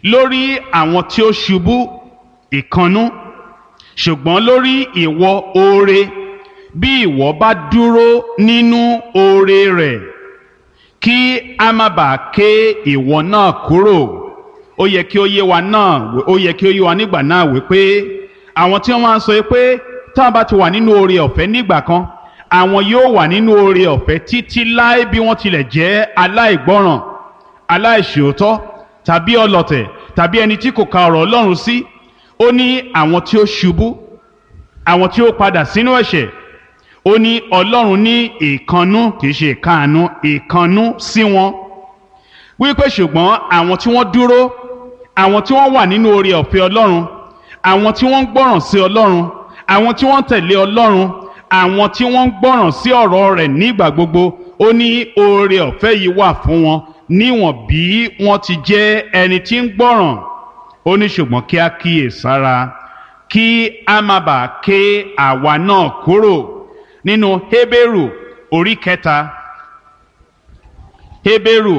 lórí àwọn tí ó ṣubú ìkannú ṣùgbọ́n lórí ìwọ oore bí ìwọ bá dúró nínú oore rẹ̀ kí a má bàa ké ìwọ náà kúrò ó yẹ kí ó yé wa náà ó yẹ kí ó yé wa nígbà náà wípé àwọn tí wọ́n máa ń sọ pé tá a bá ti wà nínú oore ọ̀fẹ́ nígbà kan àwọn yóò wà nínú oore ọ̀fẹ́ títí láé bí wọ́n tilẹ̀ jẹ́ aláìgbọ́ràn aláìṣòótọ́ tàbí ọlọ̀tẹ̀ tàbí ẹni tí kò ka ọ̀rọ̀ Ọlọ́run sí ó ní àwọn tí ó ṣubú àwọn tí ó padà sínú ẹ̀ṣẹ̀ ó ní Ọlọ́run ní ìkannú kìí ṣe ìkáàánú ìkannú sí wọn wípé ṣùgbọ́n àwọn tí wọ́n dúró àwọn tí wọ́n wà nínú oore ọ̀fẹ́ Ọlọ́run àwọn tí wọ́n ń gbọ́ràn sí Ọlọ́run àwọn tí wọ́n ń tẹ̀lé Ọlọ́run àwọn tí wọ́n ń gbọ́ràn sí ọ̀rọ̀ rẹ̀ nígbà gbogbo ó ní oore ọ̀fẹ́ yìí wà fún wọn níwọ̀n bí wọ́n ti jẹ́ ẹni tí ń gbọ́ràn ó ní ṣùgbọ́n kí á kíyè sára kí a má bàa ké àwa náà kúrò nínú Hébérù orí kẹta Hébérù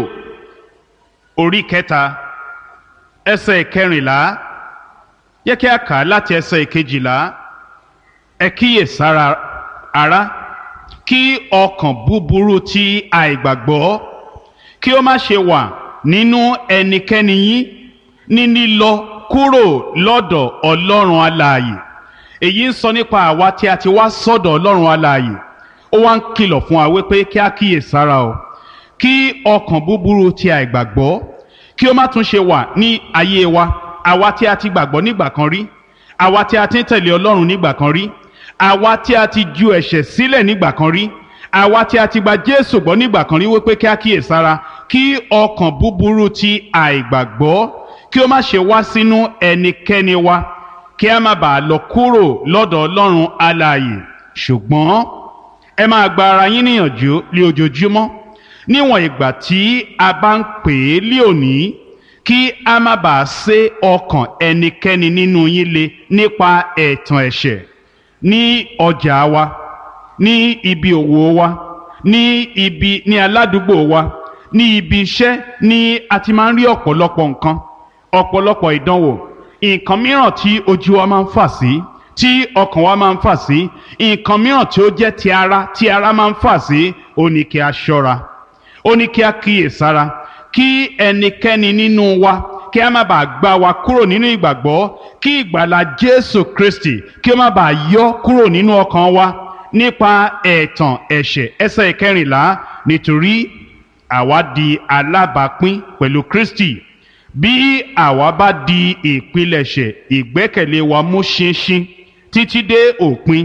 orí kẹta ẹsẹ̀ kẹrìnlá yẹ kí a kà á láti ẹsẹ̀ kejìlá ẹ kíyè sára ará kí ọkàn búburú ti àìgbàgbọ́ kí ó má ṣe wà nínú ẹnikẹ́ni yín ní lílọ kúrò lọ́dọ̀ ọlọ́run alààyè èyí ń sọ nípa àwa tí a ti wá sọ́dọ̀ ọlọ́run alààyè ó wá ń kìlọ̀ fún wa wípé kí a kíyè sára o kí ọkàn búburú ti àìgbàgbọ́ kí ó má tún ṣe wà ní ayé wa àwa tí a ti gbàgbọ́ nígbà kan rí àwa tí a ti ń tẹ̀lé ọlọ́run nígbà kan rí àwa tí a ti ju ẹ̀ṣẹ̀ sílẹ̀ nígbà kan rí àwa tí a ti gba Jésù gbọ́ nígbà kan rí wípé kí a kíyè sára kí ọkàn búburú ti àìgbàgbọ́ kí ó má ṣe wá sínú ẹnikẹ́ni wa kí a má bàa lọ kúrò lọ́dọ̀ Ọlọ́run alààyè ṣùgbọ́n ẹ máa gba ara yín níyànjú lé ojoojúmọ́ níwọ̀n ìgbà tí a bá ń pè é lé òní kí a má bàa sé ọkàn ẹnikẹ́ni nínú yín le nípa ẹ̀tàn ẹ̀ṣẹ̀ ní ọjà wa ní ibi òwò wa ní ibi ní aládùúgbò wa ní ibi iṣẹ́ ní a ti máa ń rí ọ̀pọ̀lọpọ̀ nǹkan ọ̀pọ̀lọpọ̀ ìdánwò nǹkan mìíràn tí ojú wa máa ń fà sí tí ọkàn wa máa ń fà sí nǹkan mìíràn tí ó jẹ́ ti ara tí ara máa ń fà sí ó ní kí a ṣọ́ra ó ní kí a kíyè sára kí ẹnikẹ́ni nínú wa kí a má bàa gbá wa kúrò nínú ìgbàgbọ́ kí ìgbàlà Jésù Kristi kí ó má bàa yọ kúrò nínú ọkàn wa nípa ẹ̀tàn ẹ̀ṣẹ̀ ẹsẹ̀ ìkẹrìnlá nítorí àwa di alábàápín pẹ̀lú Kristi bí àwa bá di ìpilẹ̀ṣẹ̀ ìgbẹ́kẹ̀lé wa mú ṣinṣin títí dé òpin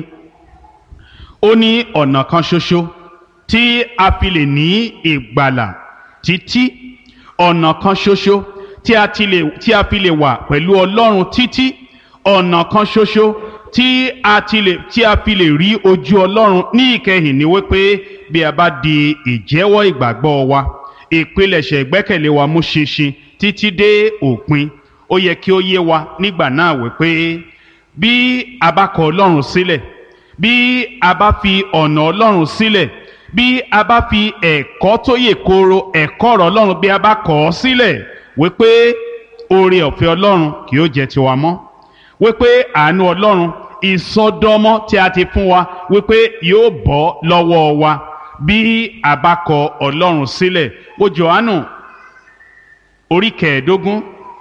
ó ní ọ̀nà kan ṣoṣo tí a fi lè ní ìgbàlà títí ọ̀nà kan ṣoṣo tí a ti lè tí a fi lè wà pẹ̀lú Ọlọ́run títí ọ̀nà kan ṣoṣo tí a ti lè tí a fi lè rí ojú Ọlọ́run ní ìkẹyìn ni wípé bí a bá di ìjẹ́wọ́ ìgbàgbọ́ wa ìpilẹ̀ṣẹ̀ ìgbẹ́kẹ̀lé wa mú ṣinṣin títí dé òpin ó yẹ kí ó yé wa nígbà náà wípé bí a bá kọ Ọlọ́run sílẹ̀ bí a bá fi ọ̀nà Ọlọ́run sílẹ̀ bí a bá fi ẹ̀kọ́ tó yè kooro ẹ̀kọ́ ọ̀rọ̀ Ọlọ́run bí a bá kọ̀ ọ́ sílẹ̀ wípé oore ọ̀fẹ́ Ọlọ́run kì yóò jẹ́ tiwa mọ́ wípé àánú Ọlọ́run ìsọdọmọ tí a ti fún wa wípé yóò bọ́ lọ́wọ́ wa bí a bá kọ Ọlọ́run sílẹ̀ wo Jòhánù orí kẹẹ̀ẹ́dógún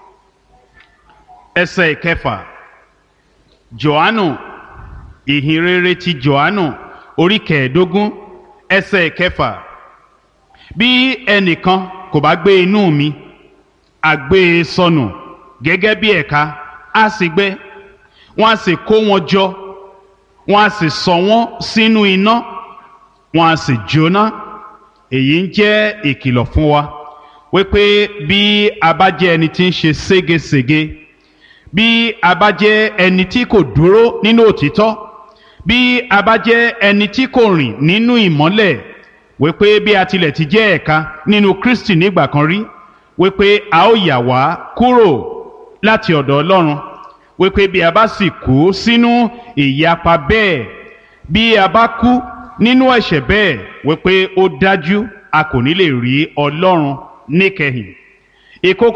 ẹsẹ̀ ìkẹfà Jòhánù ìhìnrere ti Jòhánù orí kẹẹ̀ẹ́dógún ẹsẹ̀ ìkẹfà bí ẹnìkan kò bá gbé inú mi a gbé e sọnù gẹ́gẹ́ bí ẹ̀ka á sì gbẹ wọ́n á sì kó wọn jọ wọ́n á sì sọ wọ́n sínú iná wọ́n á sì jóná èyí ń jẹ́ ìkìlọ̀ fún wa wípé bí a bá jẹ́ ẹni tí ń ṣe ségesège bí a bá jẹ́ ẹni tí kò dúró nínú òtítọ́ bí a bá jẹ́ ẹni tí kò rìn nínú ìmọ́lẹ̀ wípé bí a tilẹ̀ ti jẹ́ ẹ̀ka nínú Kristi nígbà kan rí wípé a ó yà wá kúrò láti ọ̀dọ̀ Ọlọ́run wípé bí a bá sì kú sínú ìyapa bẹ́ẹ̀ bí a bá kú nínú ẹ̀ṣẹ̀ bẹ́ẹ̀ wípé ó dájú a kò ní lè rí Ọlọ́run níkẹyìn ìkókó